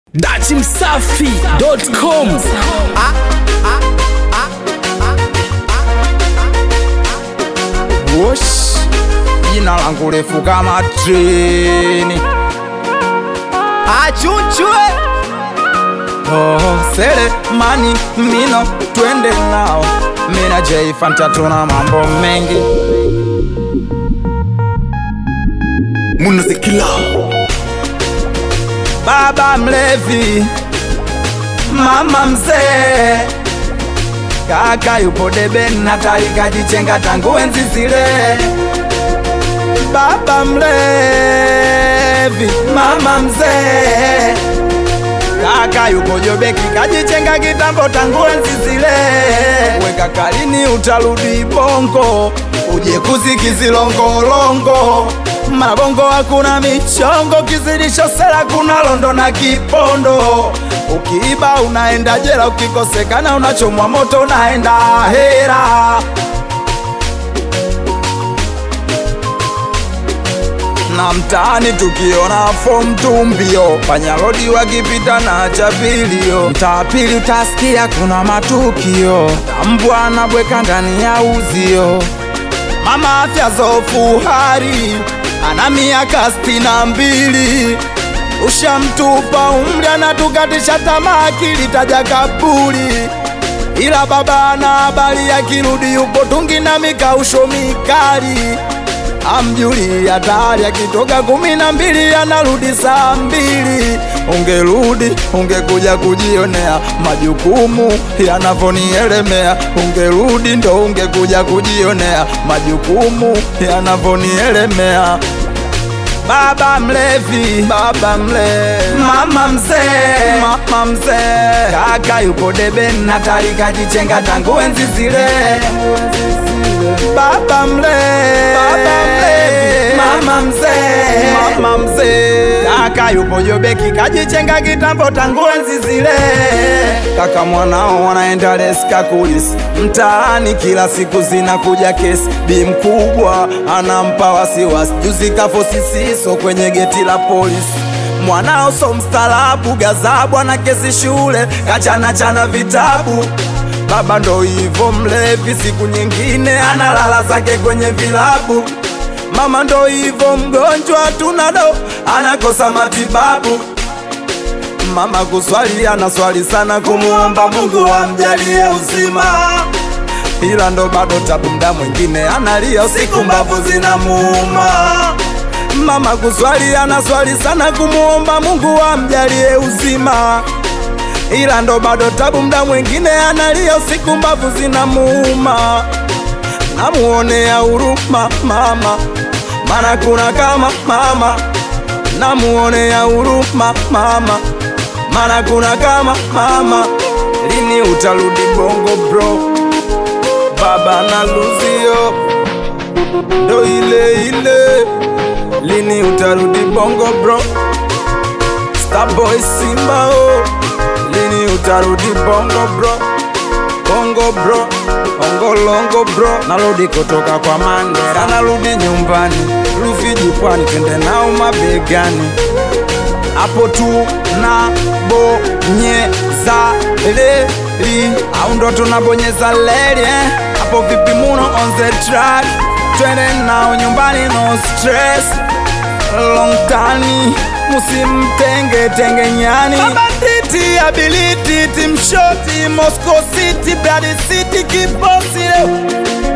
dachimsafi.com Wosh, jina langu refu kama treni. Achuchwe oh, sele mani mino twende nao mina J Fanta tuna mambo mengi munazikila baba mlevi mama mzee kaka yupo debeni na kalikajichenga tangu enzi zile baba mlevi mama mzee kaka yupo jobeki kajichenga kitambo tangu enzi zile weka kalini utarudi bongo uje kuzikizilongolongo mabongo hakuna michongo kizidisho sera kuna londo na kipondo ukiiba unaenda jela ukikosekana unachomwa moto unaenda hera na mtaani tukiona fom tumbio panyarodi wakipita na chapilio mtaa pili utasikia kuna matukio mbwa anabweka ndani ya uzio mama afya zofu hari ana miaka sitini na mbili ushamtupa umri anatukatisha tamaa akilitaja kaburi ila baba ana habari akirudi yupo tungi na mikausho mikali amjuli hatari akitoka kumi na mbili anarudi saa mbili ungerudi ungekuja kujionea majukumu yanavyonielemea ungerudi ndo ungekuja kujionea majukumu yanavyonielemea baba mlevi baba mlevi mama mzee mama mzee kaka yupo debeni na kalikajichenga tangu enzi zile baba mlevi baba mlevi mama mzee mama mzee kaka yupo jobeki kajichenga kitambo tangu enzi zile kaka mwanao wanaenda leska kulisi mtaani kila siku zinakuja kesi bi mkubwa anampa wasiwasi juzi kafo sisiso kwenye geti la polisi mwanao so mstaarabu gazabu ana kesi shule kachanachana vitabu baba ndo hivo mlevi siku nyingine analala zake kwenye vilabu mama ndo hivo mgonjwa tunado anakosa matibabu mama kuswali anaswali sana kumuomba mungu amjalie uzima ila ndo bado tabu mda mwingine analia usiku mbavu zinamuuma mama kuswali anaswali sana kumuomba mungu amjalie uzima ila ndo bado tabu mda mwingine analia usiku mbavu zinamuuma namuonea huruma mama mana kuna kama mama namuonea huruma mama mana kuna kama mama lini utarudi bongo bro baba na luzio ndo ile ile lini utarudi bongo bro starboy simba oh. lini utarudi bongo bro bongo bro ongolongo bro narudi kutoka kwa mandera narudi nyumbani rufiji pwani twende nao mabegani hapo tu na bonyeza leri au ndo tunabonyeza leri eh? hapo vipi muno on the track twende nao nyumbani no stress long tani musimtenge tenge nyani mabanditi ability timshoti moscow city brad city kibosi leo